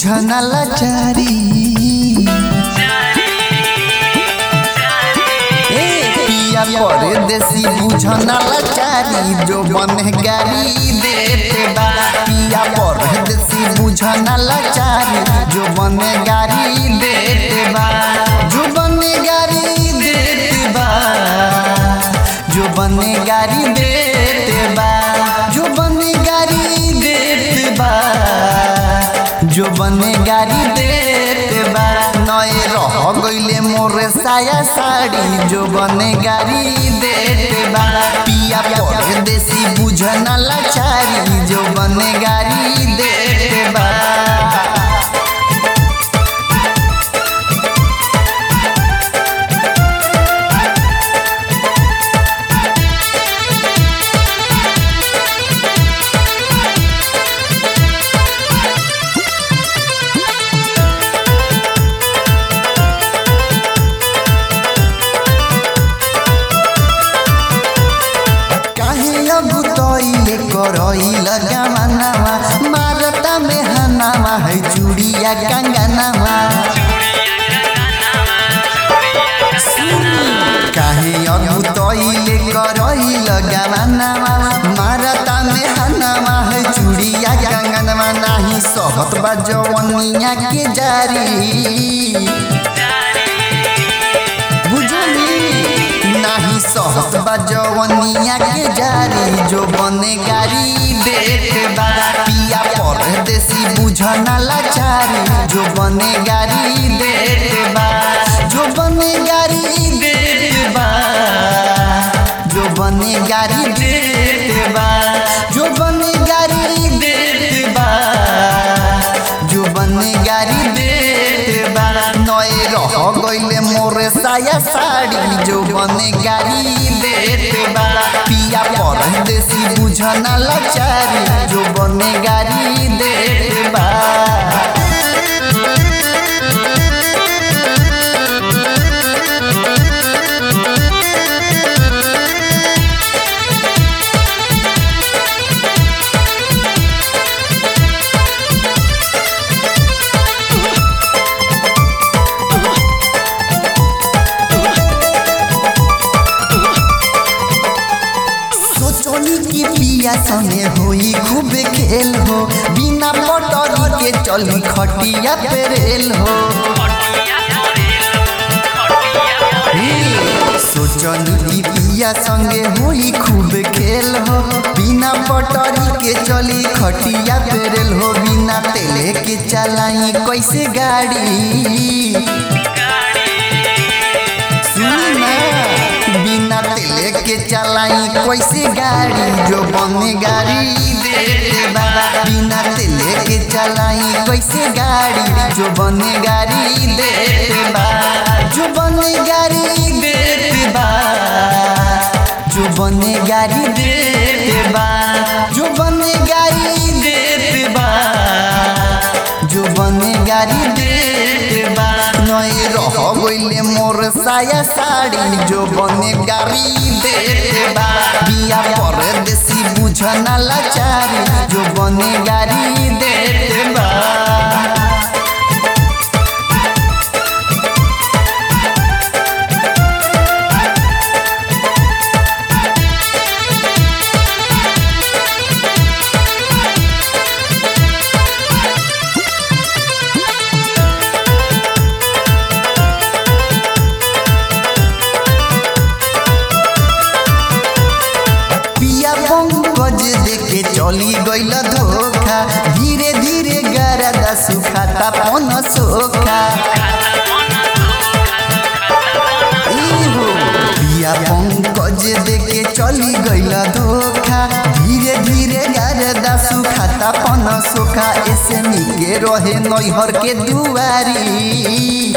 बुझना लाचारी ए पिया परदेसी बुझना लाचारी जो बने गाड़ी देते बा पिया परदेसी बुझना लाचारी जो बने गाड़ी देते बा जो बने गाड़ी देते बा जो बने गाड़ी देते बा जो बने गाड़ी देते बा जो बने गाड़ी देते बा नए रह गईले मोरे साया साड़ी जो बने गाड़ी देते बा पिया परदेसी बुझना लाचारी जो बने गाड़ी देते बा काहे अब तोइले करइल गमनावा मारता में हनावा है चूड़िया कंगनावा काहे अब तोइले करइल गमनावा मारता में हनावा है चूड़िया कंगनावा नाही सहत बा जवनिया के जारी बुझली नाही सहत बा जवनिया के जारी जो बने गाड़ी देते बा पिया परदेसी बुझना लाचारी जो बने गाड़ी देते बा जो बने गाड़ी देते बा जो बने गाड़ी देते बा जो बने गाड़ी देते बा जो बने गाड़ी देते बा नए रह गईले मोरे साया साड़ी जो बने गाड़ी देते बा पिया परदेसी बुझना लाचारी जो बने गाड़ी देते बा सोचनी की पिया संगे होई खूब खेल हो बिना पटरी के चली खटिया पे रेल हो सोचनी की पिया संगे होई खूब खेल हो बिना पटरी के चली खटिया पे रेल हो बिना तेले के चलाई कैसे गाड़ी सुनी ना बिना तेले के चलाई कैसे गाड़ी जो बने गाड़ी देते बा बिना तेले के चलाई कैसे गाड़ी जो बने गाड़ी देते बा जो बने गाड़ी देते बा जो बने गाड़ी देते बा जो बने गाड़ी देते बा जो बने गाड़ी देते बा नए रह गईले मोर साया साड़ी जो बने गाड़ी देते बा बिया परदेसी बुझना लाचारी जो बने गाड़ी देते बा पिया पंकज देखे चली गईल धोखा धीरे धीरे गरदा सुखाता पन सोखा इहो पिया पंकज देखे चली गईल धोखा धीरे धीरे गरदा सुखाता पन सोखा ऐसे निके रहे नैहर के दुआरी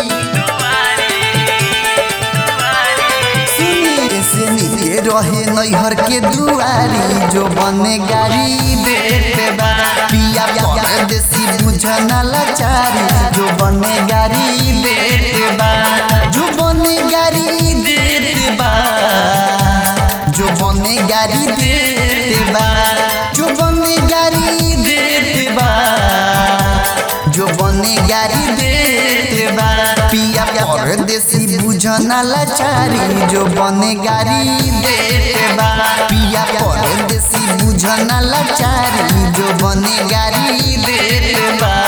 से नीचे रहे नैहर के दुआरी जो बने गाड़ी देते बा पिया परदेसी बुझना लाचारी जो बने गाड़ी देते बा जो बने गाड़ी देते बा जो बने गाड़ी देते बा जो बने गाड़ी देते बा जो बने बुझना लाचारी जो बने गाड़ी देते बा पिया परदेसी बुझना लाचारी जो बने गाड़ी देते बा